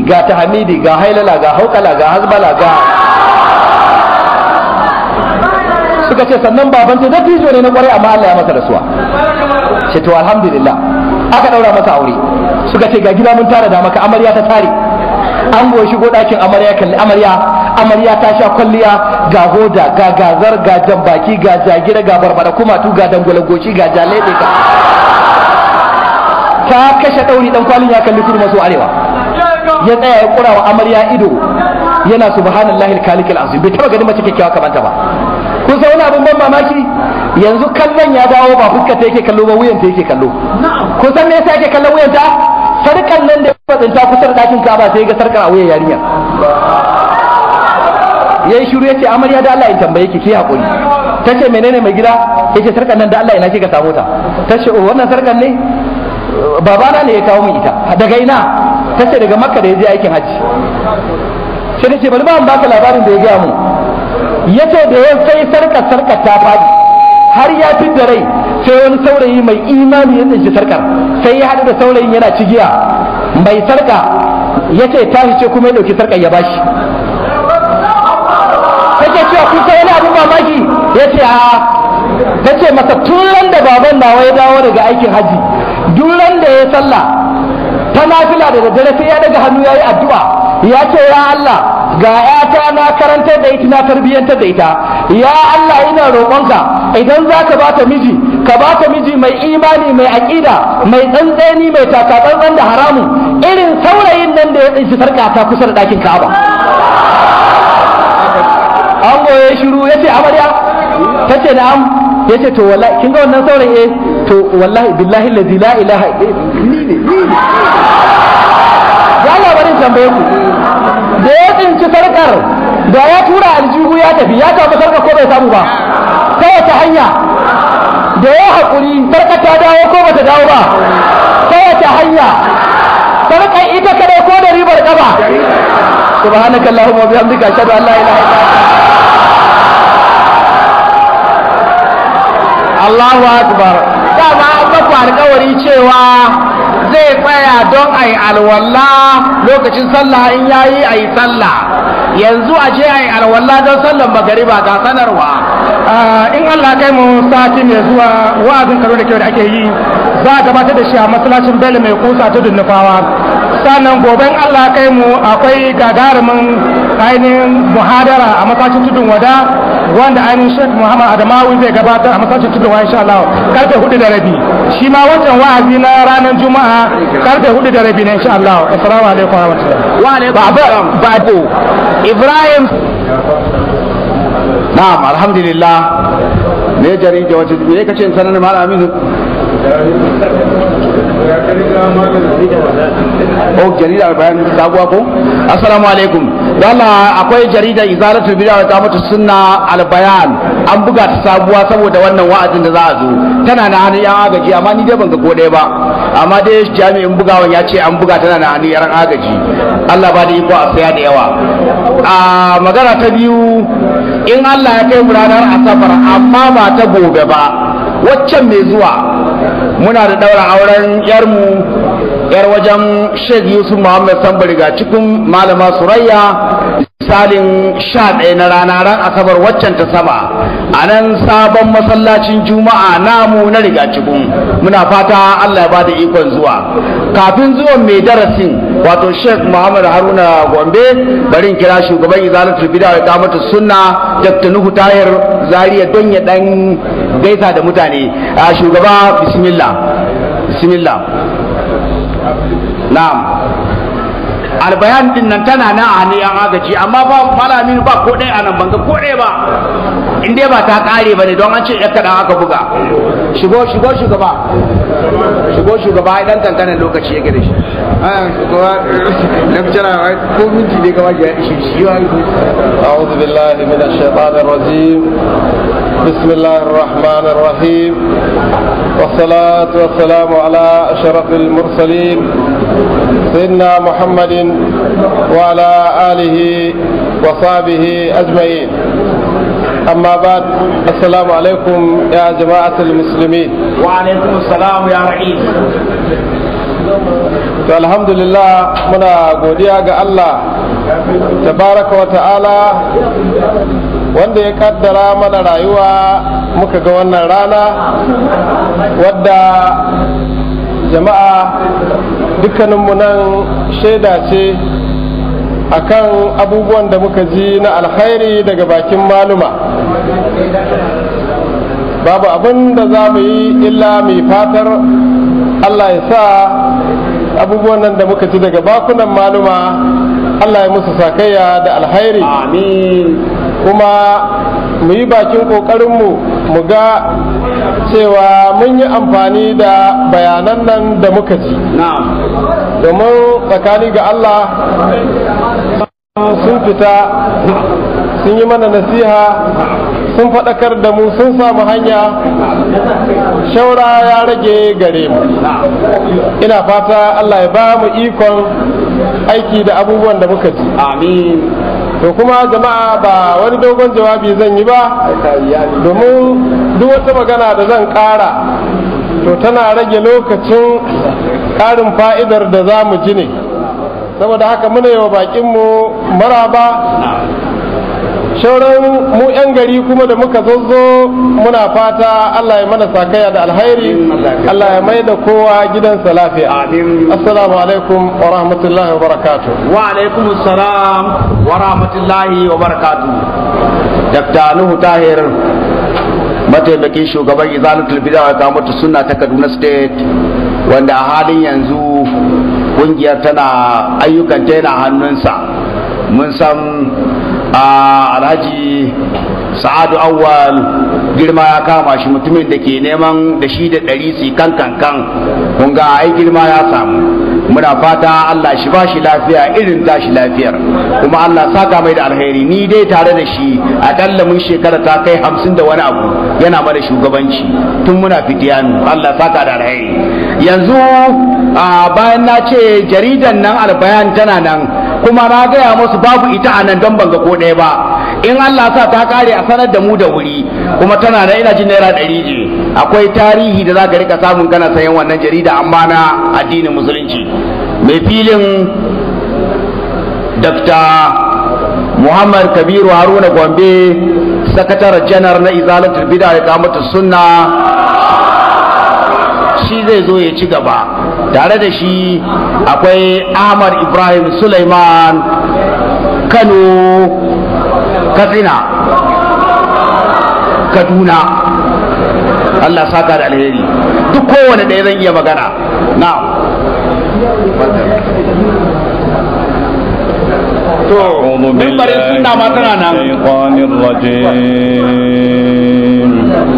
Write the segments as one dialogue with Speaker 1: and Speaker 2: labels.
Speaker 1: ga tahmidi ga hailala ga haukala ga hazbala ga suka ce sannan baban ta dattijo ne na kwarai amma Allah ya masa rasuwa ce to alhamdulillah aka daura masa aure suka ce ga gida mun tara da maka amarya ta tare an goyi shigo ɗakin amarya kalli amarya amarya ta sha kwalliya ga hoda ga gazar ga jambaki ga jagira ga barbada kumatu ga dangwale goshi ga jalebe ga ta kashe ɗauri ɗan kwalin ya kalli kudu maso arewa ya tsaya ya kura wa amarya ido yana subhanallahi alkalikal azim bai taba ganin mace kyakkyawa kamar ta ba kun san wani abin ban mamaki yanzu kallon ya dawo ba fuskar ta yake kallo ba wuyan ta yake kallo kun san me yasa yake kallon wuyan ta sarkan nan da ya tsinta kusa da dakin kaba sai ga sarkar a wuyan yarinya yayi shiru yace amarya da Allah in tambaye ki ki hakuri tace menene mai gida yace sarkan nan da Allah ina kika samu ta tace oh wannan sarkan ne babana ne ya kawo min ita daga ina tace daga makka da ya je aikin hajji sai nace bari ba an baka labarin da ya gaya mu yace da ya sai sarkar sarkar ta fadi har ya fi da rai sai wani saurayi mai imani ya tsinci sarkar sai ya haɗu da saurayin yana cigiya mai sarka ya ce tashi ce kuma ya ɗauki sarkar ya bashi take cewa kun sai wani abin mamaki ya ce a ta ce masa tun da baban nawa ya dawo daga aikin hajji duk da ya sallah ta nafila da daddare sai ya daga hannu ya yi addu'a ya ce ya Allah ga ‘yata na karantar da ita na tarbiyyantar da ita ya Allah ina roƙonka idan za ka bata miji ka bata miji mai imani mai aƙida mai tsantseni mai takatsantsan da haramun irin saurayin nan da ya tsinci sarƙa ta kusa da ɗakin ka'aba an goye shiru ya ce amarya ta ce na'am ya ce to wallahi kin ga wannan saurayi eh to wallahi billahi lazi la ilaha ni ne ni ne ya labarin tambaye ku da ya tsinci sarkar da ya tura aljihu ya tafi ya samu sarkar ko bai samu ba ta wace hanya da ya haƙuri sarkar ta dawo ko bata dawo ba ta wace hanya sarkar ita kadai ko da ribar kafa subhanaka allahumma wa bihamdika ashhadu an la ilaha illa
Speaker 2: Allahu akbar dama an maku alkawari cewa zai tsaya don a yi alwala lokacin sallah in yayi a yi sallah yanzu a je a yi alwala don sallan magariba ga sanarwa
Speaker 3: in Allah kai mu sati mai zuwa wa'azin karo da kyau da ake yi za a gabatar da shi a masallacin Bello mai kusa tudun nufawa sannan goben Allah kai mu akwai gagarumin ainihin muhadara a masallacin tudun wada wanda ainihin Sheikh Muhammad Adamawi zai gabatar a masallacin tudun wada insha Allah karfe hudu da rabi shi ma wancan wa'azi na ranar Juma'a karfe hudu da rabi ne insha Allah assalamu alaikum wa rahmatullahi
Speaker 2: wa alaikum babo Ibrahim
Speaker 1: na'am alhamdulillah me jarida wace me kace in sanar malam Aminu oh jarida bayan sabuwa ko assalamu alaikum walla akwai jarida izalatul bid'a wa qamatu sunna al bayan an buga ta sabuwa saboda wannan wa'azin da za a zo tana na hannun yan agaji amma ni dai ban ga ko ɗaya ba amma dai jami'in bugawan ya ce an buga tana na hannun yan agaji Allah ba da iko a saya da yawa a magana ta biyu in Allah ya kai mu ranar asabar amma ba ta gobe ba waccan mai zuwa muna da daura auren yarmu yar wajen Sheikh Yusuf Muhammad Sambari ga cikin malama Surayya misalin sha ɗaya na rana ran asabar waccan ta sama a nan sabon masallacin juma'a namu na riga cikin muna fata Allah ya ba da ikon zuwa kafin zuwan mai darasin wato Sheikh Muhammad Haruna Gombe bari in kira shugaban izalatul bid'a wa iqamatu sunna Dr. Nuhu Tahir Zaria don ya dan gaisa da mutane a shugaba bismillah bismillah na'am albayan din nan tana nan a hannun yan agaji amma ba malamin ba ko ɗaya a nan banga ko ɗaya ba in dai ba ta ƙare ba ne don an ce ya kaɗan aka buga shigo shigo shugaba shigo shugaba idan kankanin lokaci ya gare shi shugaba lamcira ko minti ne gaba ya ishi shi
Speaker 4: أعوذ بالله من الشيطان الرجيم بسم الله الرحمن الرحيم والصلاة والسلام على أشرف المرسلين سيدنا محمد وعلى آله وصحبه أجمعين أما بعد السلام عليكم يا جماعة المسلمين
Speaker 2: وعليكم السلام يا رئيس
Speaker 4: to alhamdulillah muna godiya ga Allah tabaraka wa ta'ala wanda ya kaddara mana rayuwa muka ga wannan rana wadda jama'a dukkaninmu nan shaida ce akan abubuwan da muka ji na alkhairi daga bakin maluma babu abin da za mu yi illa mai fatar Allah ya sa abubuwan nan da muka ji daga bakunan maluma Allah ya musu sakayya da alkhairi
Speaker 1: amin
Speaker 4: kuma mu yi bakin ƙoƙarinmu mu ga cewa mun yi amfani da bayanan nan da muka ji
Speaker 1: na'am
Speaker 4: domin tsakani ga Allah sun fita sun yi mana nasiha sun faɗakar da mu sun samu hanya shaura ya rage gare mu ina fata Allah ya ba mu ikon aiki da abubuwan da muka ji
Speaker 1: amin
Speaker 4: to kuma jama'a ba wani dogon jawabi zan yi ba domin duk wata magana da zan ƙara to tana rage lokacin ƙarin fa'idar da za mu ji ne saboda haka muna yi wa baƙinmu maraba shauran mu 'yan gari kuma da muka zazzo muna fata Allah ya mana sakaya da alhairi Allah ya mai da kowa gidansa lafiya
Speaker 1: Amin.
Speaker 4: assalamu alaikum wa rahmatullahi wa barakatuh
Speaker 1: wa alaikum salam wa rahmatullahi wa barakatuh Dr. Nuhu Tahir mataimakin shugaban izalatul bid'a wa kamatu sunna ta Kaduna State wanda a halin yanzu kungiyar tana ayyukan ta yana hannunsa mun san a alhaji sa'adu awwal girma ya kama shi mutumin da ke neman da shi da ɗari su kan kan kan kun ga ai girma ya samu muna fata Allah shi ba shi lafiya irin tashi lafiyar kuma Allah saka mai da alheri ni dai tare da shi akalla mun shekara ta kai hamsin da wani abu yana mana shugabanci tun muna fitiyanu Allah saka da alheri yanzu a bayan na ce jaridan nan albayan tana nan kuma na gaya musu babu ita a nan don banga ko ɗaya ba in Allah sa ta kare a sanar da mu da wuri kuma tana da ina jin naira ɗari je akwai tarihi da za ka rika samun kana sayan wannan jarida amma na addinin musulunci mai filin Dr. Muhammad Kabiru Haruna Gombe sakataren janar na izalatul bid'a da kamatu sunna shi zai zo ya ci gaba tare da shi akwai ahmad ibrahim suleiman kano katsina kaduna allah saka da alheri duk kowane ɗaya zan iya magana na to
Speaker 5: أعوذ
Speaker 1: mimbarin
Speaker 5: بالله
Speaker 1: sunna ma tana
Speaker 5: من
Speaker 1: nan
Speaker 5: الشيطان الرجيم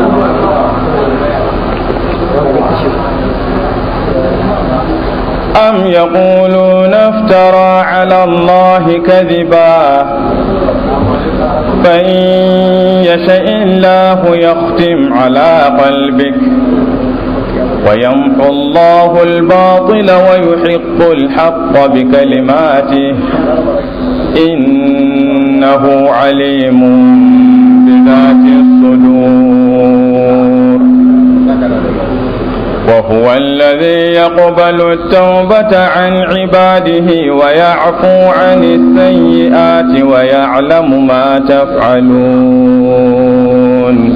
Speaker 5: أم يقولون افترى على الله كذبا فإن يشاء الله يختم على قلبك ويمحو الله الباطل ويحق الحق بكلماته إنه عليم بذات الصدور وهو الذي يقبل التوبة عن عباده ويعفو عن السيئات ويعلم ما تفعلون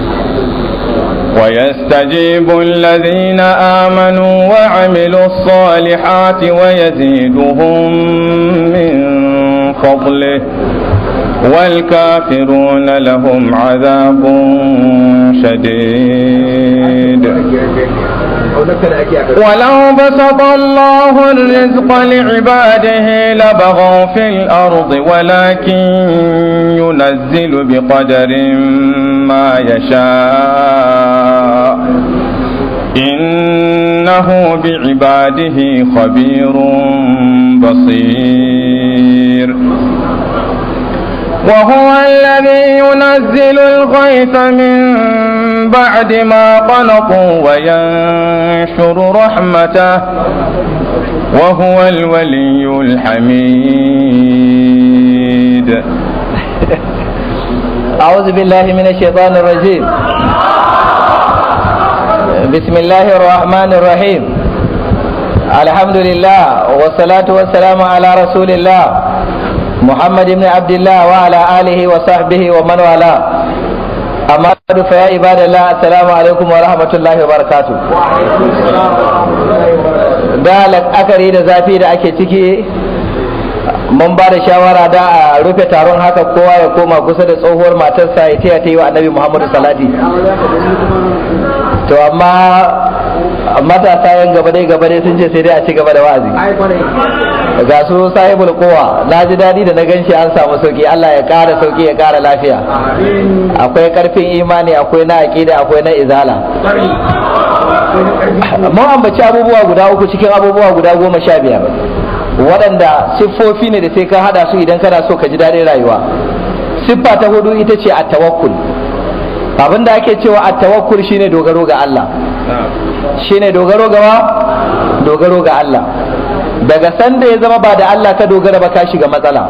Speaker 5: ويستجيب الذين آمنوا وعملوا الصالحات ويزيدهم من فضله والكافرون لهم عذاب شديد ولو بسط الله الرزق لعباده لبغوا في الأرض ولكن ينزل بقدر ما يشاء إنه بعباده خبير بصير وهو الذي ينزل الغيث من بعد ما قنطوا وينشر رحمته وهو الولي الحميد
Speaker 6: أعوذ بالله من الشيطان الرجيم بسم الله الرحمن الرحيم الحمد لله والصلاة والسلام على رسول الله محمد بن عبد الله وعلى آله وصحبه ومن والاه أما بعد فيا عباد الله السلام عليكم ورحمة الله وبركاته da la'akari da zafi da ake ciki mun ba da shawara da a rufe taron haka kowa ya koma kusa da tsohuwar matarsa ya taya ta yi wa annabi muhammadu salati to amma matasa yan gaba dai gaba dai sun ce sai dai a ci gaba da wa'azi ga su sahibul kowa na ji daɗi da na ganshi an samu sauki Allah ya ƙara sauki ya ƙara lafiya akwai ƙarfin imani akwai na aƙida akwai na izala mun ambaci abubuwa guda uku cikin abubuwa guda goma sha biyar waɗanda siffofi ne da sai ka haɗa su idan kana so ka ji daɗin rayuwa siffa ta hudu ita ce a tawakkul abin da ake cewa a tawakkul shine dogaro ga Allah shine dogaro ga wa dogaro ga Allah daga sanda ya zama ba da Allah ka dogara ba ka shiga matsala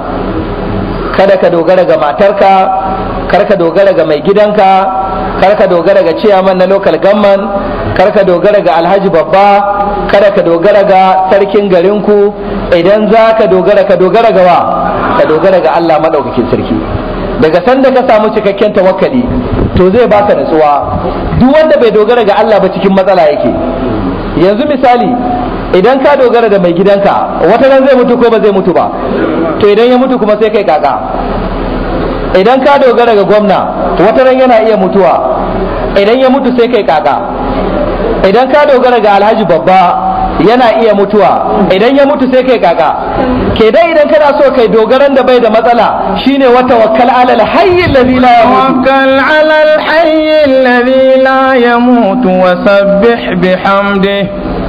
Speaker 6: kada ka dogara ga matarka kar ka dogara ga mai gidanka kar ka dogara ga ciyaman na local government kar ka dogara ga alhaji babba kada ka dogara ga sarkin garinku idan za ka dogara ka dogara ga wa ka dogara ga Allah maɗaukakin sarki daga sanda ka samu cikakken tawakkali to zai baka natsuwa duk wanda bai dogara ga Allah ba cikin matsala yake yanzu misali idan ka dogara da mai gidanka wata ran zai mutu ko ba zai mutu ba to idan ya mutu kuma sai kai kaka idan ka dogara ga gwamna wata ran yana iya mutuwa idan ya mutu sai kai kaka idan ka dogara ga alhaji babba yana iya mutuwa idan ya mutu sai kai kaka ke dai idan kana so kai dogaran da bai da matsala shine wata wakkal alal hayy alladhi la yamut
Speaker 5: توكل على الحي الذي لا يموت وسبح بحمده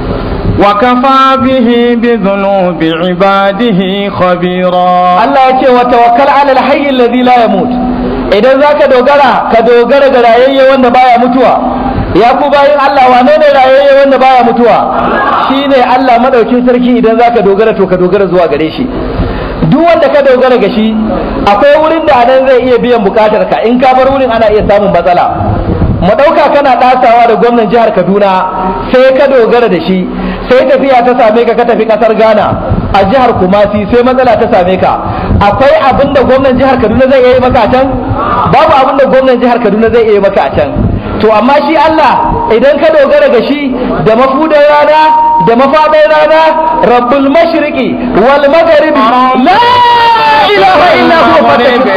Speaker 5: وكفى به بذنوب عباده خبيرا
Speaker 6: Allah ya ce wa tawakkal alal hayy alladhi la yamut idan zaka dogara ka dogara ga rayayye wanda baya mutuwa ya ku bayin Allah wane ne rayayye wanda baya mutuwa shine Allah madaukin sarki idan zaka dogara to ka dogara zuwa gare shi duk wanda ka dogara ga shi akwai wurin da anan zai iya biyan bukatar ka in ka bar wurin ana iya samun matsala mu dauka kana dasawa da gwamnan jihar Kaduna sai ka dogara da shi sai tafiya ta same ka ka tafi kasar Ghana a jihar Kumasi sai matsala ta same ka akwai abin da gwamnan jihar Kaduna zai yi maka a can babu abin da gwamnan jihar Kaduna zai yi maka a can to amma shi Allah idan ka dogara ga shi da mafudan rana da mafaɗar rana rabbul mashriqi wal magharibi la ilaha illa huwa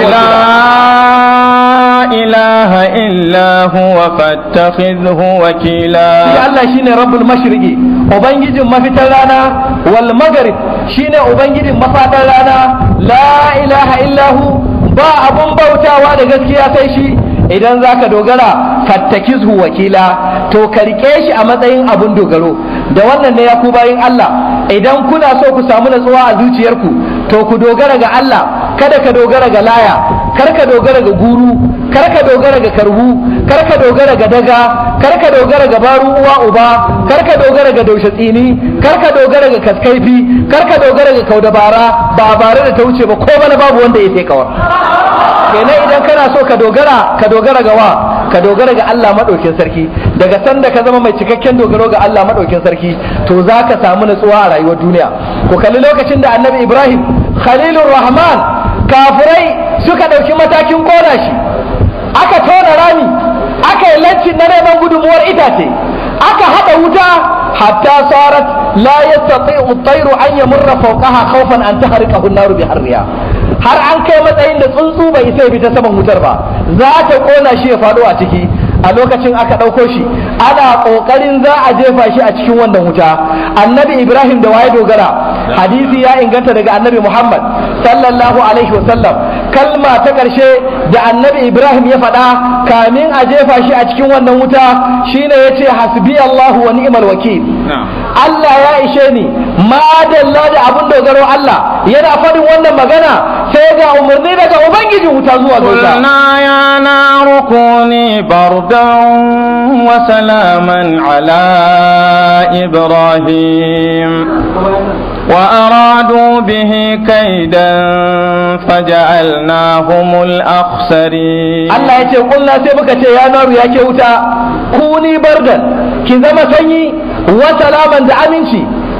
Speaker 5: لا إله إلا هو فاتخذه وكيلا
Speaker 6: shi Allah shine rabbul mashriqi ubangijin mafitar rana wal maghrib shine ubangijin mafadar rana la ilaha illahu ba abun bautawa da gaskiya sai shi idan zaka dogara fattakizhu wakila to ka rike shi a matsayin abun dogaro da wannan ne ya ku bayin Allah idan kuna so ku samu natsuwa a zuciyarku to ku dogara ga Allah kada ka dogara ga laya kar ka dogara ga guru kar ka dogara ga karbu kar ka dogara ga daga kar ka dogara ga baru uwa uba kar ka dogara ga daushe tsini kar ka dogara ga kaskaifi kar ka dogara ga kaudabara ba bare da ta wuce ba ko bana babu wanda ya sai kawar kenan idan kana so ka dogara ka dogara ga wa ka dogara ga Allah madaukin sarki daga sanda ka zama mai cikakken dogaro ga Allah madaukin sarki to za ka samu natsuwa a rayuwar duniya ku kalli lokacin da annabi Ibrahim Khalilur Rahman kafirai suka ɗauki matakin kona shi aka tona rami aka yi lancin na neman gudunmuwar itace aka haɗa wuta hatta sarat la yastati'u at-tayru an yamurra fawqaha khawfan an tahriqahu an-naru bi harriha har an kai matsayin da tsuntsu bai isa bi ta saman wutar ba za ta kona shi ya faɗo a ciki a lokacin aka ɗauko shi ana ƙoƙarin za a jefa shi a cikin wannan wuta annabi ibrahim da waye dogara hadisi ya inganta daga annabi muhammad sallallahu alaihi wasallam kalma ta ƙarshe da annabi ibrahim ya faɗa kamin a jefa shi a cikin wannan wuta shine ya ce hasbi allahu wa ni'mal wakil allah ya ishe ni madalla da abin dogaro allah yana faɗin wannan magana sai ga umarni daga ubangijin wuta zuwa ga wuta
Speaker 5: قلنا يا نار كوني بردا وسلاما على إبراهيم وأرادوا به كيدا فجعلناهم الأخسرين
Speaker 6: Allah ya ce kulna sai muka ce ya naru ya ke wuta kuni bardan ki zama sanyi wa salaman da aminci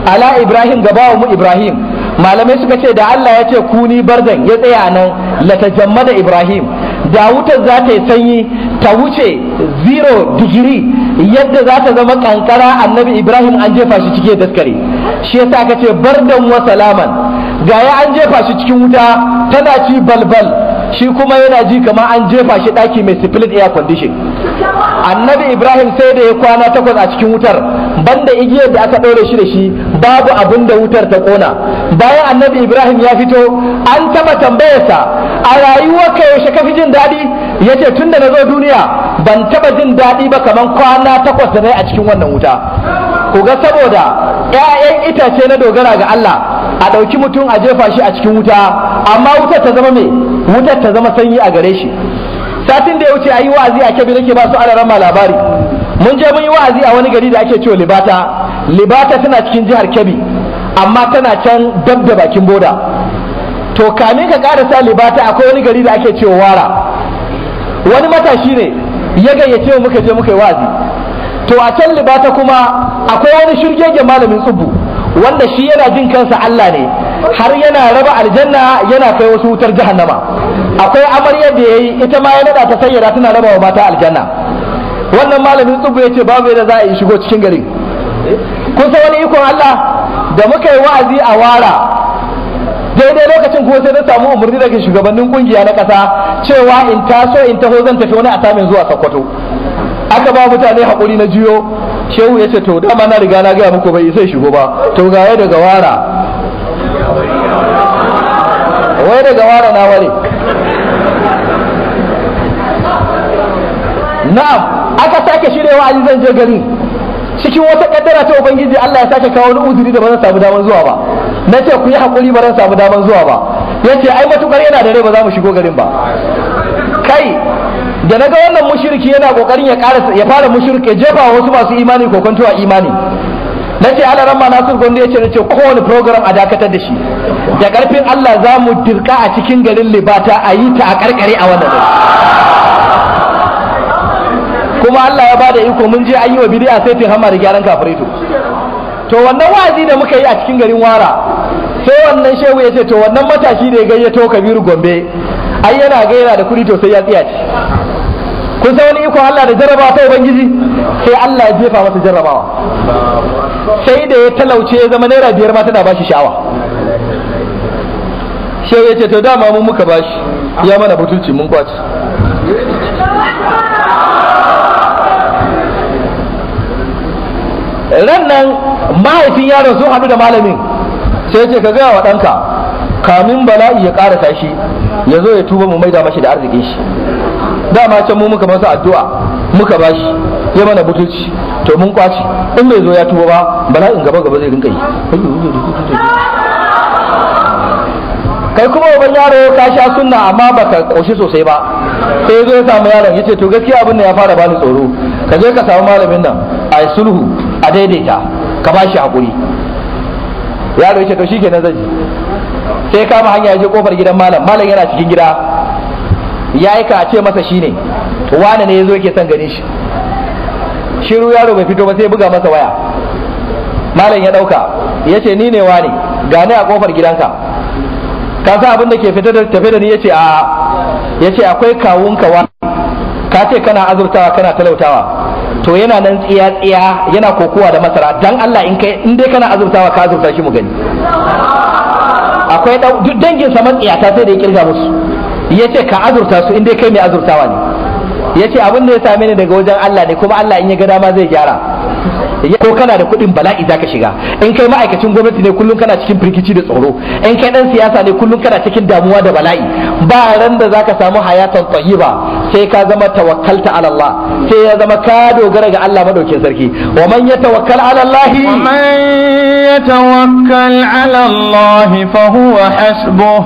Speaker 6: ala ibrahim gabawa mu ibrahim malamai suka ce da Allah ya ce kuni bardan ya tsaya nan latajammada ibrahim da wutar za ta yi sanyi ta wuce zero digiri yadda za ta zama kankara annabi ibrahim an jefa shi cike daskare shi yasa aka ce bardan wa salaman ga ya an jefa shi cikin wuta tana ci balbal shi kuma yana ji kamar an jefa shi daki mai split air condition annabi ibrahim sai da ya kwana takwas a cikin wutar banda igiyar da aka ɗaure shi da shi babu abin da wutar ta ƙona bayan annabi ibrahim ya fito an taɓa tambayarsa a rayuwarka yaushe ka fi jin daɗi ya ce tun da na zo duniya ban taɓa jin daɗi ba kamar kwana takwas da na a cikin wannan wuta ku ga saboda 'ya'yan itace na dogara ga Allah a ɗauki mutum a jefa shi a cikin wuta amma wutar ta zama me wutar ta zama sanyi a gare shi satin da ya wuce a yi wa'azi a kebbi nake ba su alarama labari mun je mun yi wa'azi a wani gari da ake cewa libata libata tana cikin jihar kebbi amma tana can dab da bakin boda to kamin ka karasa libata akwai wani gari da ake cewa wara wani matashi ne ya gayyace mu muka je muka yi wa'azi to a can libata kuma akwai wani shirgegen malamin tsubu wanda shi yana jin kansa Allah ne har yana raba aljanna yana kai wasu wutar jahannama akwai amaryar da yayi ita ma ya nada ta sayyada tana raba wa mata aljanna wannan malamin tsubu ya ce babu yadda za a yi shigo cikin garin kun san wani ikon Allah da muka yi wa'azi a wara daidai lokacin kuma sai na samu umarni daga shugabannin kungiya na kasa cewa in taso in taho zan tafi wani atamin zuwa Sokoto aka ba mutane haƙuri na jiyo shehu ya ce to dama na riga na gaya muku bai sai shigo ba to ga ya daga wara wai daga wara na ware na'am aka sake shirya wa'azi zan je gari cikin wata kaddara ta ubangiji Allah ya sake kawo wani uzuri da ba zan samu daman zuwa ba na ce ku yi haƙuri ba zan samu daman zuwa ba ya ce ai matukar yana da rai ba za mu shigo garin ba kai da naga wannan mushriki yana kokarin ya ƙara ya fara mushrike jefa wasu masu imani ko kwanto a imani na ce ala ramma nasir gondo ya ce na ce kowane program a dakatar da shi da karfin Allah za mu dirka a cikin garin libata a yi ta a karkare a wannan gari kuma Allah ya bada iko mun je an yi wa bid'a sai tin hama da gyaran kafirai to wannan wa'azi da muka yi a cikin garin wara sai wannan shehu ya ce to wannan matashi da ya gayyato kabiru gombe ai yana ga yana da kuɗi to sai ya tsiya ci kun san wani iko Allah da jarrabawa ta ubangiji sai Allah ya jefa masa jarrabawa sai da ya talauce ya zama naira biyar ma tana bashi sha'awa shehu ya ce to dama mun muka bashi ya mana butulci mun kwaci ran nan mahaifin yaron sun haɗu da malamin sai ce ka gaya wa ɗanka kamin bala'i ya ƙarasa shi ya zo ya tuba mu maida mashi da arzikin shi dama can mu muka masa addu'a muka bashi ya mana butulci to mun kwaci in bai zo ya tuba ba bala'in gaba gaba zai rinka yi kai kuma uban yaro ka sha sunna amma baka koshi sosai ba sai zo ya samu yaron yace to gaskiya abin da ya fara bani tsoro ka je ka samu malamin nan a yi sulhu a daidaita ka ba shi hakuri yaro yace to shikenan zan ji sai kama hanya ya je kofar gidan malam malam yana cikin gida ya yi ka ce masa shine wane ne ya zo yake son ganin shi shiru yaro bai fito ba sai buga masa waya malam ya dauka ya ce ni ne wane gane a kofar gidanka ka san abin da ke fita da tafe da ni yace a yace akwai kawunka wa ka ce kana azurtawa kana talautawa to yana nan tsiya tsiya yana kokowa da masara dan Allah in kai in dai kana azurtawa ka azurta shi mu gani akwai duk dangin sa matsiyata sai da ya kirga musu yace ka azurta su in dai kai mai azurtawa ne yace abin da ya same ni daga wajen Allah ne kuma Allah in ya ga dama zai gyara ko kana da kuɗin bala'i zaka shiga in kai ma'aikacin gwamnati ne kullum kana cikin firgici da tsoro in kai dan siyasa ne kullum kana cikin damuwa da bala'i ba ran da zaka samu hayatan tayyiba sai ka zama tawakkalta ala Allah sai ya zama ka dogara ga Allah madaukin sarki wa man yatawakkal ala Allah
Speaker 5: wa man yatawakkal ala Allah fa huwa hasbuh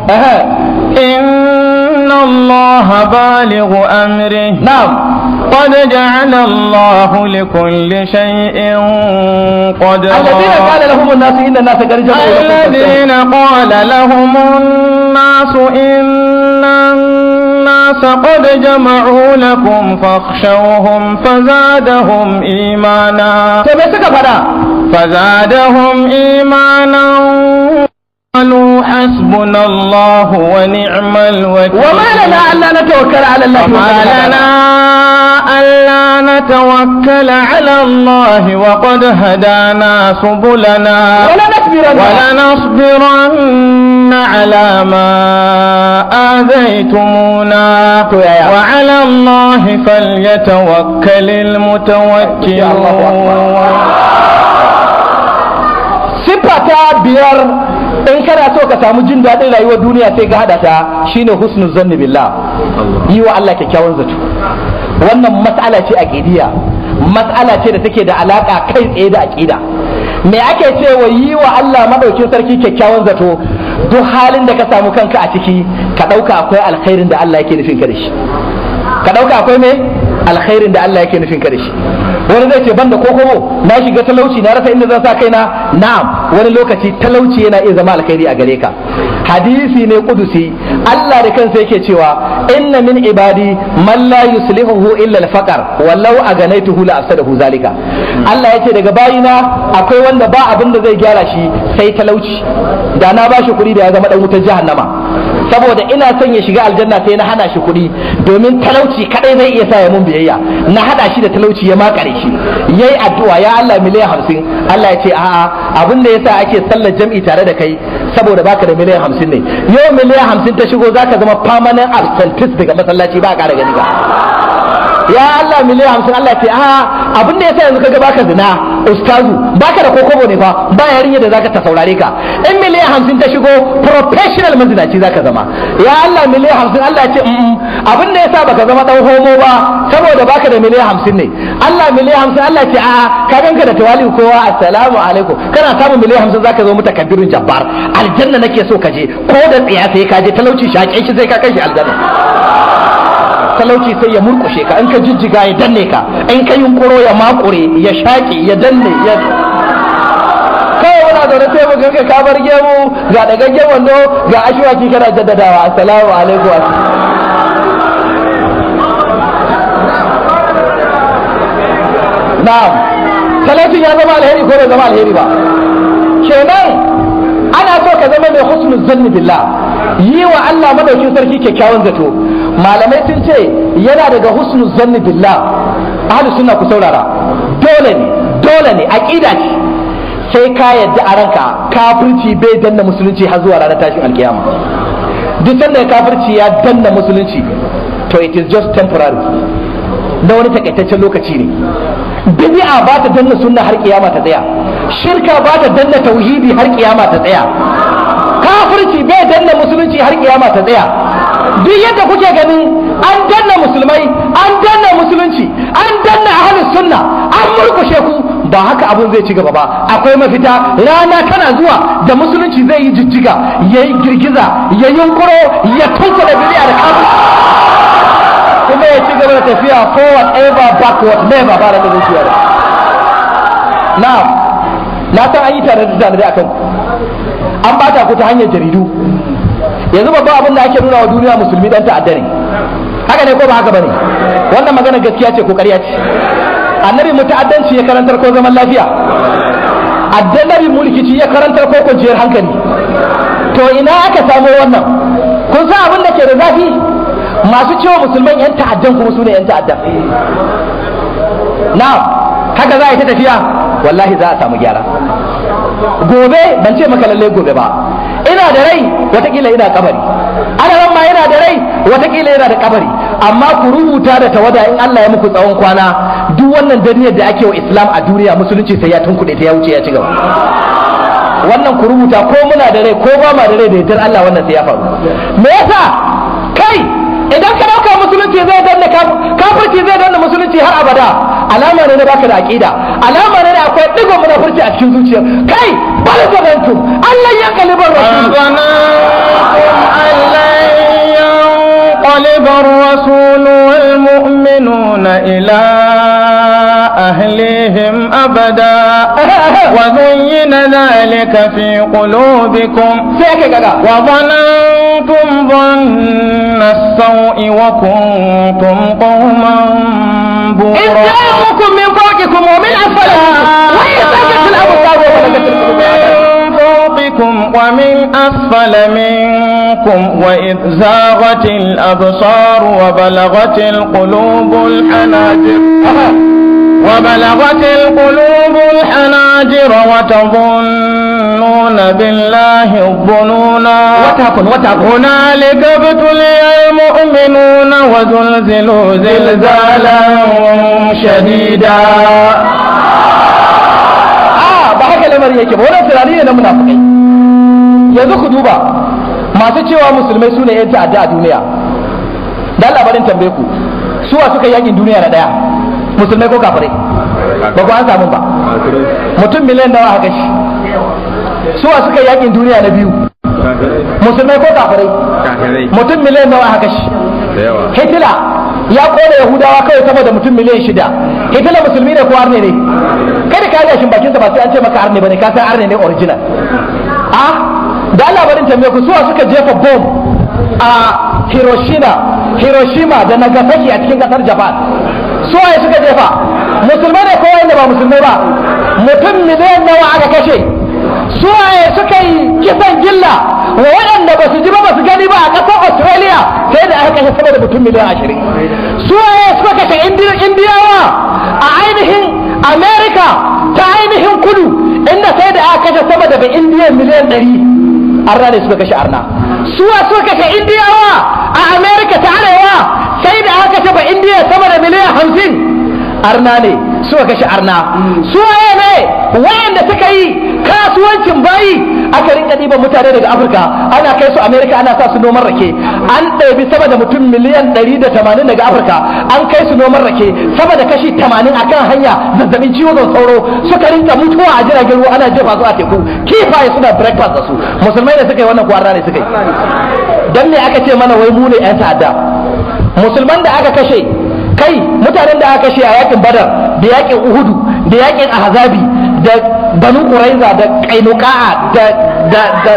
Speaker 5: inna Allah balighu amri
Speaker 6: na'am
Speaker 5: قد جعل الله لكل شيء قدرا
Speaker 6: الذين قال لهم الناس إن الناس قد جمعوا
Speaker 5: الذين قال لهم الناس إن الناس الناس قد جمعوا لكم فاخشوهم فزادهم إيمانا
Speaker 6: to me suka fada
Speaker 5: فزادهم إيمانا قالوا حسبنا الله ونعم الوكيل
Speaker 6: وما لنا ألا نتوكل على الله
Speaker 5: وما لنا ألا نتوكل على الله وقد هدانا سبلنا
Speaker 6: ولا نصبرن
Speaker 5: ولنصبرن على ما آذيتمونا وعلى الله فليتوكل المتوكلون
Speaker 6: siffa ta biyar in kana so ka samu jin daɗin rayuwar duniya sai ka hada ta shine husnul zanni billah yi wa Allah kyakkyawan zato wannan mas'ala ce aqidiyya mas'ala ce da take da alaka kai tsaye da aqida me ake cewa yi wa Allah madaukin sarki kyakkyawan zato duk halin da ka samu kanka a ciki ka ɗauka akwai alkhairin da Allah yake nufin ka da shi ka ɗauka akwai me alkhairin da Allah yake nufin ka da shi wani zai ce banda kokobo na shiga talauci na rasa inda zan sa kaina na'am wani lokaci talauci yana iya zama alkhairi a gare ka hadisi ne kudusi Allah da kansa yake cewa inna min ibadi man la yuslihuhu illa al-faqr wallau aganaituhu la afsadahu zalika Allah yace daga bayina akwai wanda ba abin da zai gyara shi sai talauci da na bashi kuɗi da ya zama dan wutar jahannama saboda ina son ya shiga aljanna sai na hana shi kuɗi domin talauci kadai zai iya sa ya mun biyayya na hada shi da talauci ya makare shi yayi addu'a ya Allah miliyan hamsin Allah ya ce a'a abin da yasa ake sallar jam'i tare da kai saboda baka da miliyan hamsin ne yau miliyan hamsin ta shigo zaka zama permanent absentist daga masallaci ba ƙara gani ka ya Allah miliyan hamsin Allah ce a abin da yasa yanzu kaga baka zina ustazu baka da kokobo ne fa ba yarinya da zaka ta saurare ka in miliyan hamsin ta shigo professional mazinaci zaka zama ya Allah miliyan hamsin Allah ce abin da yasa baka zama dan homo ba saboda baka da miliyan hamsin ne Allah miliyan hamsin Allah ce a ka ganka da tawali kowa assalamu alaikum kana samun miliyan hamsin zaka zo mutakabbirin jabbar aljanna nake so ka je ko da tsiya sai ka je talauci shaƙe shi sai ka kai shi aljanna talauci sai ya murkushe ka in ka jijjiga ya danne ka in ka yunkuro ya makure ya shaƙe ya danne ya kawai muna zaune sai mu ganka ka bar gemu ga dagaggen wando ga ashwaki kana jaddadawa assalamu alaikum na'am talaucin ya zama alheri ko bai zama alheri ba kenan ana so ka zama mai husnul zanni billah yi wa Allah madaukin sarki kyakkyawan zato malamai sun ce yana daga husnul zanni billah ahlus sunna ku saurara dole ne dole ne aqida ce sai ka yadda a ranka kafirci bai danna musulunci har zuwa ranar tashin alkiyama duk sanda kafirci ya danna musulunci to it is just temporary na wani takaitaccen lokaci ne bid'a ba ta danna sunna har kiyama ta tsaya shirka ba ta danna tauhidi har kiyama ta tsaya kafirci bai danna musulunci har kiyama ta tsaya duk yadda kuke ganin an danna musulmai an danna musulunci an danna ahlus sunna an murkushe ku ba haka abun zai ci gaba ba akwai mafita rana tana zuwa da musulunci zai yi jijjiga ya yi girgiza ya yunkuro ya tunkula bid'a da kafir kuma ya ci gaba da tafiya forward ever backward never ba da zai ciya da na'am na san an yi tare da tare akan an bata ku ta hanyar jaridu yanzu babban abin da ake nuna wa duniya musulmi dan ta'adda ne haka ne ko ba haka bane wannan magana gaskiya ce ko ƙarya ce annabi muta'addanci ya karantar ko zaman lafiya addannabi mulkici ya karantar ko kwanciyar hankali to ina aka samo wannan kun san abin da ke da zafi masu cewa musulman yan ta'addan kuma su ne yan ta'addan na haka za a yi ta tafiya wallahi za a samu gyara gobe ban ce maka lalle gobe ba ina da rai watakila ina kabari ana ma yana da rai watakila yana da kabari amma ku rubuta da tawada in Allah ya muku tsawon kwana duk wannan daniyar da ake wa islam a duniya musulunci sai ya tunkuɗe ta ya wuce ya ci gaba wannan ku rubuta ko muna da rai ko ba ma da rai da yardar Allah wannan sai ya faru me yasa kai idan ka dauka musulunci zai danna kafirci zai danna musulunci har abada alama ne na baka da aqida alama ne da akwai digon munafurci a cikin zuciya kai bal zabantum Allah ya kalibar rasul
Speaker 5: ينقلب الرسول والمؤمنون إلى أهليهم أبدا وزين ذلك في قلوبكم وظننتم زلتم ظن السوء وكنتم قوما
Speaker 6: إذ
Speaker 5: بورا
Speaker 6: جاءكم من فوقكم ومن أسفل منكم وإذ زاغت الأبصار وبلغت القلوب
Speaker 5: من فوقكم ومن أسفل منكم وإذ زاغت الأبصار وبلغت القلوب الحناجر وبلغت القلوب الحناجر وتظنون بالله الظنونا
Speaker 6: وتهكن وتهكن
Speaker 5: هنالك ابتلي المؤمنون وزلزلوا زلزالا شديدا
Speaker 6: a ba haka lamarin yake ba wannan tunani ne na munafikai yanzu ku duba masu cewa musulmai su ne yan ta'adda a duniya dan labarin tambaye ku suwa suka yi yakin duniya na daya musulmai ko kafirai ba ku an samu ba mutum miliyan nawa haka shi suwa suka yi yakin duniya na biyu musulmai ko kafirai mutum miliyan nawa haka shi hitler ya kone yahudawa kawai sama da mutum miliyan shida hitler musulmi ne ko arne ne kada ka yi shin bakinsa ba sai an ce maka arne bane ka san arne ne original a da Allah barin tambaye ku suwa suka jefa bomb a Hiroshima Hiroshima da Nagasaki a cikin kasar Japan suwaye suka jefa musulmai ne ko wanda ba musulmai ba mutum miliyan nawa aka kashe suwaye suka yi kisan gilla wa waɗanda ba su ji ba ba su gani ba a ƙasar Australia sai da aka kashe sama da mutum miliyan ashirin suwaye suka kashe Indi- indiyawa a ainihin America ta ainihin kudu inda sai da aka kashe sama da bai indiya miliyan ɗari arna ne suka kashe arna suwa suka kashe indiyawa a America ta arewa sai da aka kashe ba indiya sama da miliyan hamsin arna ne suka kashe arna suwaye ne wayanda suka yi kasuwancin bayi aka rinka ɗiban mutane daga afirka ana kai su amerika ana sa su noman rake an ɗabi sama da mutum miliyan 180 daga afirka an kai su noman rake sama da kashi 80 a kan hanya zazzabin ciwon sauro suka rinka mutuwa a jiragen ruwa ana jefa su a teku kifaye suna breakfast da su musulmai ne suka yi wannan kwarna ne suka yi dan me aka ce mana wai mu ne yan ta'adda musulman da aka kashe kai mutanen da aka kashe a yakin badar da yakin uhudu da yakin ahzabi da banu quraiza da qainuqa'a da da da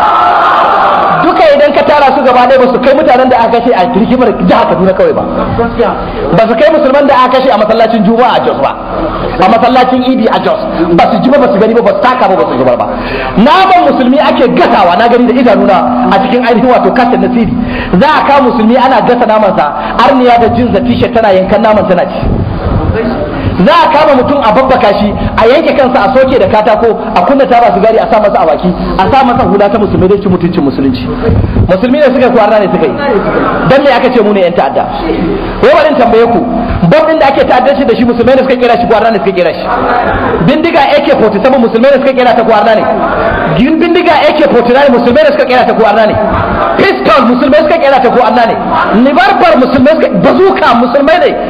Speaker 6: duka idan ka tara su gaba ɗaya ba su kai mutanen da aka kashe a rigimar jihar Kaduna kawai ba ba su kai musulman da aka kashe a masallacin Juma'a a Jos ba a masallacin Idi a Jos ba su ji ba ba su gani ba ba su taka ba ba su zubar ba naman musulmi ake gasawa na gani da idanuna a cikin ainihin wato kasan nasiri za a kawo musulmi ana gasa namansa arniya da jinsa t-shirt tana yankan naman tana ci za a kama mutum a babbaka shi a yanke kansa a soke da katako a kunna taba sigari a sa masa a baki a sa masa hula ta musulmi dai ci mutuncin musulunci musulmi ne suka kwarna ne suka yi dan me aka ce mu ne yan ta'adda wai bari in tambaye ku bom din da ake ta'addanci da shi musulmai ne suka kera shi kwarna ne suka kera shi bindiga AK47 musulmai ne suka kera ta kwarna ne gin bindiga AK49 musulmai ne suka kera ta kwarna ne pistol musulmai suka kera ta kwarna ne libarbar musulmai suka bazuka musulmai ne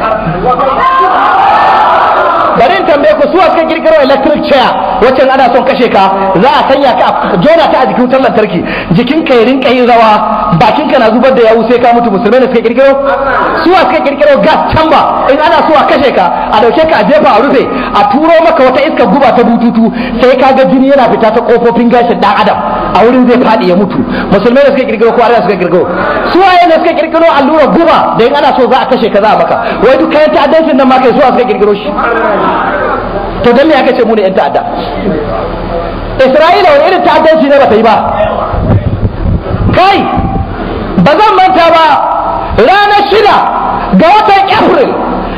Speaker 6: bari in tambaye ku suwa suka kirkiro electric chair wacce ana son kashe ka za a sanya ka a jona ta a jikin wutar lantarki jikin ka ya rinka yin rawa bakin ka na zubar da yawu sai ka mutu musulmai ne suka kirkiro suwa suka kirkiro gas chamber in ana so a kashe ka a dauke ka a jefa a rufe a turo maka wata iska guba ta bututu sai ka ga jini yana fita ta kofofin gashin dan adam a wurin zai fadi ya mutu musulmai ne suka kirkiro ko arna suka kirkiro suwaye ne suka kirkiro allura guba da in ana so za a kashe ka za a maka wai duk kayan ta'addancin nan ma kai suwa suka kirkiro shi to dan me aka ce mu ne yan ta'adda Isra'ila wani irin ta'addanci ne ba ta yi ba kai ba zan manta ba ranar shida ga watan April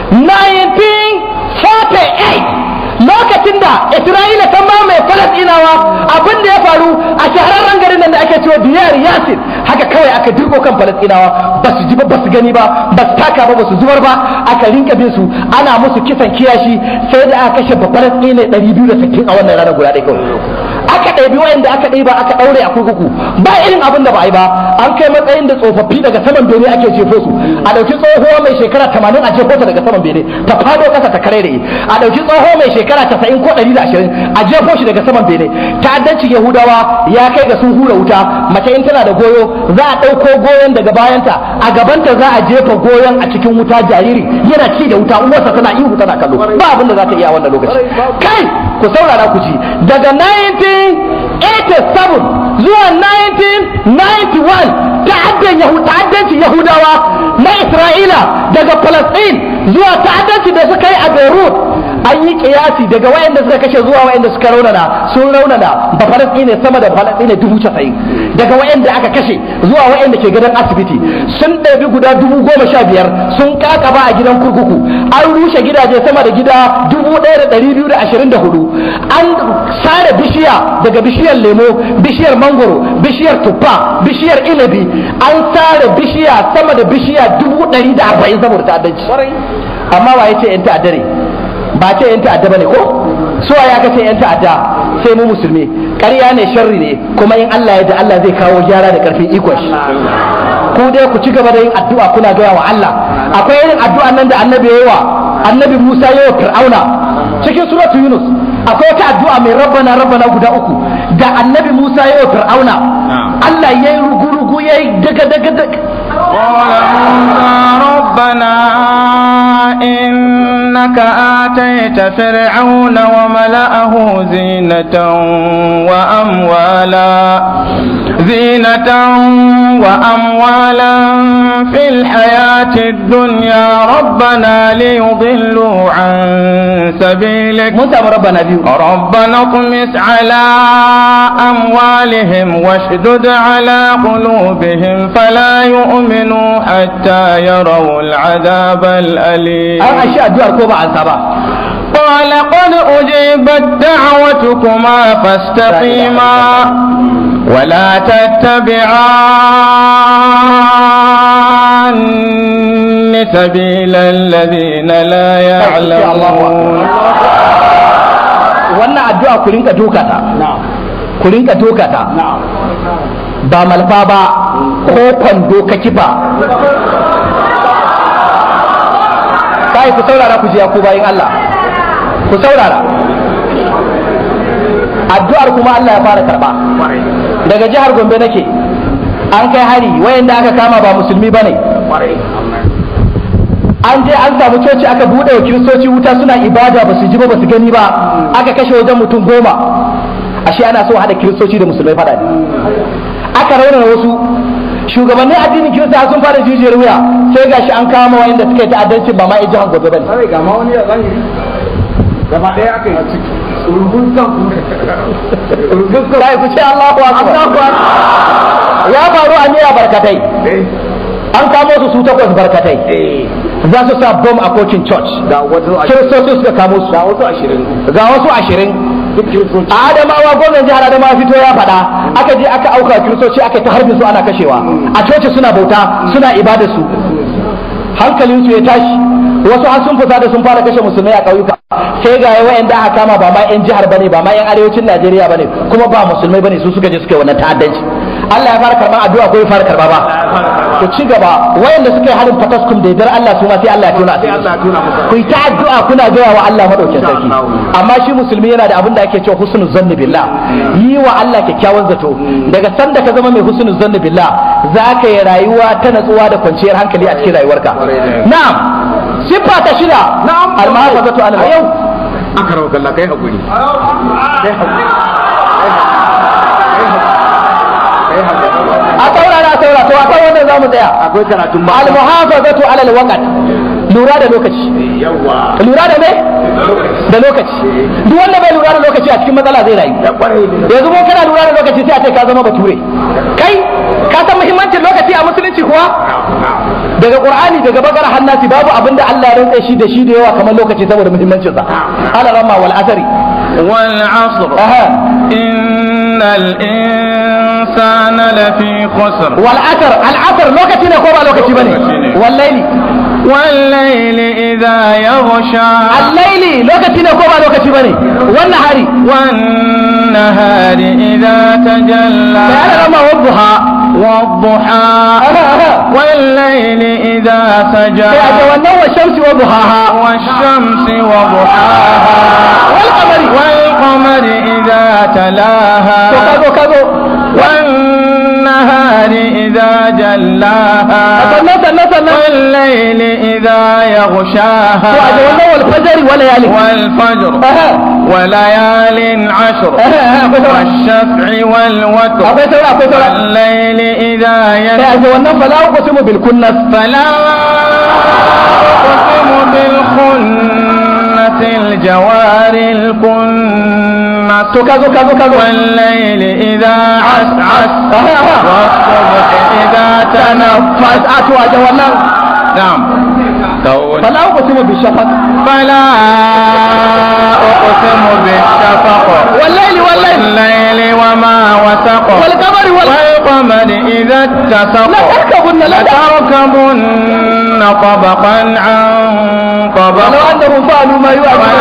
Speaker 6: 1948 lokacin da Isra'ila ta mamaye Falasɗinawa abin da ya faru a shahararren garin nan da ake cewa Diyar Yasir haka kawai aka dirko kan Falasɗinawa ba su ji ba ba su gani ba ba su taka ba ba su zubar ba aka rinka bin su ana musu kisan kiyashi sai da aka kashe babbar tsine 260 a wannan ranar guda ɗaya kawai aka ɗabi wayanda aka ɗiba aka ɗaure a kurkuku ba irin abin da ba a yi ba an kai matsayin da tsofaffi daga saman bene ake jefo su a ɗauki tsohuwa mai shekara 80 a jefo ta daga saman bene ta fado ƙasa ta kare a ɗauki tsoho mai shekara 90 ko 120 a jefo shi daga saman bene ta'addancin yahudawa ya kai ga sun hura wuta mace in tana da goyo za a ɗauko goyon daga bayanta a gabanta za a jefa goyon a cikin wuta jariri yana ci da wuta uwarsa tana ihu tana kallo ba abin da za ta iya a wannan lokaci kai ku saurara ku ji daga 1987 zuwa 1991 ta'addancin Yahu- ta'addancin yahudawa na isra'ila daga palestine zuwa ta'addanci da suka yi a beirut an yi kiyasi daga wayanda suka kashe zuwa wayanda suka raunana sun raunana ba palestine sama da palestine dubu casa'in daga wayanda aka kashe zuwa wayanda ke gidan asibiti sun ɗabi guda dubu goma sha biyar sun kakaba a gidan kurkuku an rushe gidaje sama da gida dubu ɗaya da ɗari biyu da ashirin da hudu an sare bishiya daga bishiyar lemo bishiyar mangoro bishiyar tuffa bishiyar inabi an sare bishiya sama da bishiya dubu ɗari da arba'in saboda ta'addanci amma wa ya ce yan ta'adda ne ba ce yan ta'adda bane ko so ya ka ce yan ta'adda sai mu musulmi ƙarya ne sharri ne kuma in Allah ya da Allah zai kawo gyara da ƙarfin ikon shi ku dai ku ci gaba da yin addu'a kuna gaya wa Allah akwai irin addu'a nan da annabi ya yi wa annabi Musa ya yi wa Fir'auna cikin suratu Yunus akwai wata addu'a mai rabbana rabbana guda uku da annabi Musa ya yi wa Fir'auna Allah ya yi rugu-rugu ya yi daga daga daga
Speaker 5: قال موسى ربنا إنك آتيت فرعون وملأه زينة وأموالا زينة وأموالا في الحياة الدنيا ربنا ليضلوا عن سبيلك
Speaker 6: mun samu rabbana biyu
Speaker 5: ربنا اطمس على أموالهم واشدد على قلوبهم فلا يؤمنوا حتى يروا العذاب الأليم
Speaker 6: an ashi addu'ar ko ba an sa ba
Speaker 5: قال قد أجيبت دعوتكما فاستقيما ولا تتبعان سبيل الذين لا يعلمون
Speaker 6: wannan addu'a ku rinka doka ta ku rinka doka ta ba malfa ba ko kwando ka kifa kai ku saurara ku ji ya ku bayin Allah ku saurara addu'ar kuma Allah ya fara karba daga jihar Gombe nake an kai hari wayanda aka kama ba musulmi bane an je an samu coci aka buɗe wa kiristoci wuta suna ibada ba su ji ba ba su gani ba aka kashe wajen mutum goma ashe ana so haɗa kiristoci da musulmai faɗa ne aka raunana wasu shugabannin addinin kirista sun fara jijiyar wuya sai gashi an kama wayanda suka yi ta'addancin ba ma in jihar gobe bane
Speaker 2: ga ma wani ya zahiri gaba ɗaya aka yi ciki urgun kan urgun kan
Speaker 6: sai ku ce Allahu akbar ya faru a miya barkatai an kamo su su takwas barkatai za su sa bom a kocin church
Speaker 2: ga wasu
Speaker 6: kiristoci suka kamo su
Speaker 2: ga wasu ashirin
Speaker 6: ga wasu ashirin
Speaker 2: duk kiristoci
Speaker 6: a adamawa gwamnan jihar adamawa fito ya faɗa aka je aka auka kiristoci aka yi ta harbin su ana kashewa a coci suna bauta suna ibada su hankalin su ya tashi wasu har sun fita da sun fara kashe musulmai a ƙauyuka sai ga yawa da aka kama ba ma yan jihar bane ba ma yan arewacin Najeriya bane kuma ba musulmai bane su suka je suka yi wannan ta'addanci Allah ya fara karban addu'a ko ya fara karba ba to ci gaba wayanda suka yi harin fataskum da yardar Allah su ma sai Allah ya tona
Speaker 2: sai Allah ya tona musu
Speaker 6: ku yi ta addu'a kuna gaya wa Allah madaukin sarki amma shi musulmi yana da abin da ake cewa husnul zanni billah yi wa Allah kyakkyawan zato daga sanda ka zama mai husnul zanni billah za ka yi rayuwa ta natsuwa da kwanciyar hankali a cikin rayuwarka na'am siffa ta shida na'am al-mahafazatu ala yau
Speaker 2: aka rawa kalla kai hakuri kai hakuri
Speaker 6: a saurara a saurara to akan wannan zamu tsaya
Speaker 2: akwai karatun ba
Speaker 6: al-muhafazatu ala al-waqt lura da lokaci
Speaker 2: yawa
Speaker 6: lura da me da lokaci duk wanda bai lura da lokaci a cikin matsala zai rayu
Speaker 2: da kwarai
Speaker 6: yanzu mun kana lura da lokaci sai a ce ka zama bature kai ka san muhimmancin lokaci a musulunci kuwa daga qur'ani daga bakara hannasi babu abin da Allah ya rantsa shi da shi da yawa kamar lokaci saboda muhimmancin sa ala ramma wal asri
Speaker 5: والعصر
Speaker 6: aha
Speaker 5: إن الإنسان لفي خسر
Speaker 6: wal asr al asr lokaci ne ko ba lokaci bane
Speaker 5: Lokaci ne.
Speaker 6: wal layli
Speaker 5: والليل إذا يغشى
Speaker 6: al layli lokaci ne ko ba lokaci bane wannan hari
Speaker 5: والنهار إذا تجلى
Speaker 6: sai ala ramma wadduha
Speaker 5: والضحى
Speaker 6: aha aha
Speaker 5: والليل إذا سجى
Speaker 6: sai a ce wannan wa shamsi wa duhaha
Speaker 5: والشمس وضحاها
Speaker 6: wal qamari
Speaker 5: والقمر إذا
Speaker 6: to
Speaker 5: تلاها
Speaker 6: kazo kazo
Speaker 5: والنهار إذا جلاها
Speaker 6: sannan sannan sannan
Speaker 5: والليل إذا يغشاها
Speaker 6: to a ga wannan wal fajri wala yali
Speaker 5: والفجر وليال عشر والشفع والوتر
Speaker 6: akwai saura akwai saura
Speaker 5: والليل إذا
Speaker 6: sai a
Speaker 5: يسر
Speaker 6: ga wannan fala uqsimu bil kunnas
Speaker 5: فلا أقسم بالخنة الجوار الكنس
Speaker 6: to kazo kazo kazo
Speaker 5: والليل إذا عسعس والصبح إذا تنفس
Speaker 6: a to a ga wannan
Speaker 5: نعم كون
Speaker 6: fala uqsimu bil shafaq
Speaker 5: فلا أقسم بالشفق
Speaker 6: والليل والليل
Speaker 5: والليل وما وسق
Speaker 6: wal qamari wal
Speaker 5: والقمر إذا اتسق
Speaker 6: la tarkabunna la
Speaker 5: لتركبن طبقا عن طبق
Speaker 6: ولو annahum fa'alu ma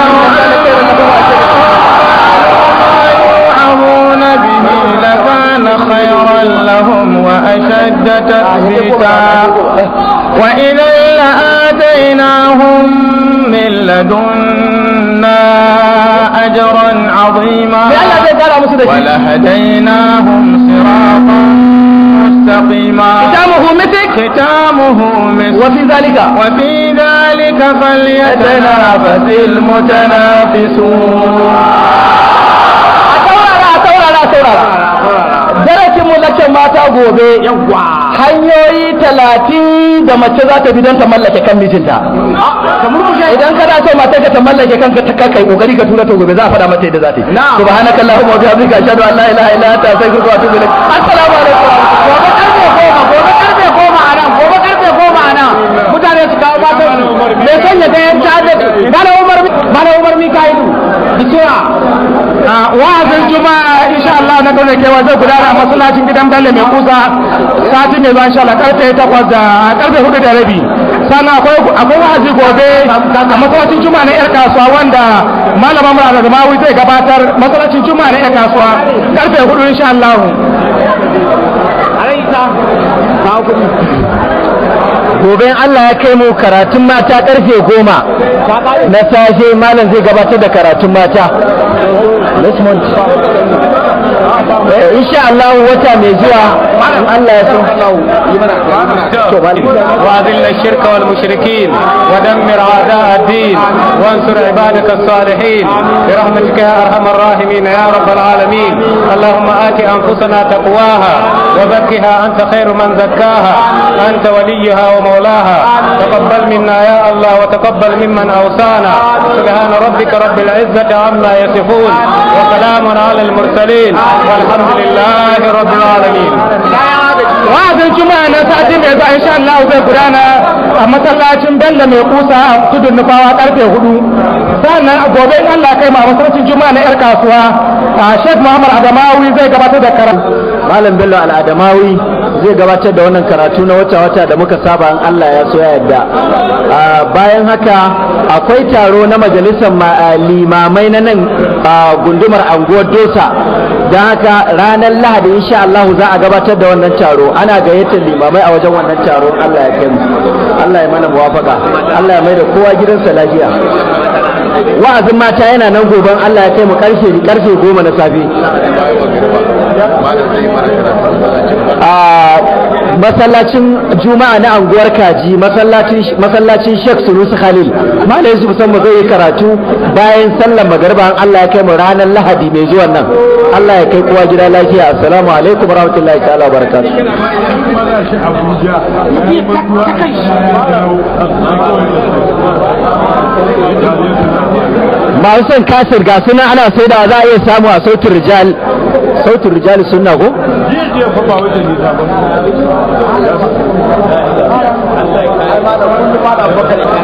Speaker 5: يوعظون به لكان خيرا لهم وأشد تثبيتا وإذا لآتيناهم من لدنا أجرا عظيما
Speaker 6: sai Allah zai kara musu da shi
Speaker 5: ولهديناهم صراطا مستقيما
Speaker 6: kitamuhu mitik
Speaker 5: ختامه مسك
Speaker 6: wa fi zalika
Speaker 5: وفي ذلك فليتنافس المتنافسون
Speaker 6: a taurara a taurara a taurara darasin mu lacce mata gobe hanyoyi talatin da mace za ta bi don ta mallake kan mijinta idan kana so mata ka ta mallake kanka ta kai kokari ka tura ta gobe za a faɗa mata yadda za ta yi subhanakallahumma wa bihamdika ashhadu an la ilaha illa anta astaghfiruka wa atubu ilaik assalamu alaikum
Speaker 2: gobe karfe goma gobe karfe goma a nan gobe karfe goma a nan mutane su kawo matan su mai son ya ga yan tada bana umar bana umar mikailu bisura
Speaker 3: wa'azin juma'a insha Allah na kauna kewa zai gudana a masallacin gidan Bello mai kusa sati mai zuwa insha Allah karfe 8 da karfe 4 da rabi sannan akwai akwai wa'azi gobe a masallacin juma'a na yar kasuwa wanda malama mura da zamawi zai gabatar masallacin juma'a na yar kasuwa karfe 4 insha Allah
Speaker 6: gobe in Allah ya kai mu karatun mata karfe goma na safe malam zai gabatar da karatun mata next month Eh, insha Allah wata mai zuwa in Allah ya so
Speaker 5: وأذل الشرك والمشركين ودمر أعداء الدين وانصر عبادك الصالحين برحمتك يا أرحم الراحمين يا رب العالمين اللهم آت أنفسنا تقواها وزكها أنت خير من زكاها أنت وليها ومولاها تقبل منا يا الله وتقبل ممن أوصانا سبحان ربك رب العزة عما يصفون وسلام على المرسلين والحمد لله رب العالمين
Speaker 3: wa'azin juma'a na sati mai zuwa insha Allah zai gudana a masallacin Bello mai kusa a tudun nufawa karfe hudu sannan a gobe in Allah kai ma masallacin juma'a na yar kasuwa a Sheikh Muhammad Adamawi zai gabatar da karatu
Speaker 6: Malam Bello Al'adamawi zai gabatar da wannan karatu na wata-wata da muka saba in Allah ya so ya yadda. Ah, Bayan haka akwai taro na majalisar ma- ah, limamai na nan ah, gundumar anguwar Dosa. Don haka ranar Lahadi insha Allah za a gabatar da wannan taro. Ana gayyatar limamai a wajen wannan taro in Allah ya kai mu. Allah ya mana muwafaka. Allah ya mai da kowa gidansa lafiya. Wa'azin mata yana nan goben Allah ya kai mu karfe karfe goma na safe. a masallacin juma'a na anguwar kaji masallacin masallacin Sheikh Sunusi Khalil malai Yusuf san zai yi karatu bayan sallar magariba an Allah ya kai mu ranar Lahadi mai zuwan nan Allah ya kai kowa gida lafiya assalamu alaikum warahmatullahi ta'ala wabarakatuh masu son kasir ga suna ana saida za a iya samu a sautin rijal sautin rijal sunna ko
Speaker 3: Allah ya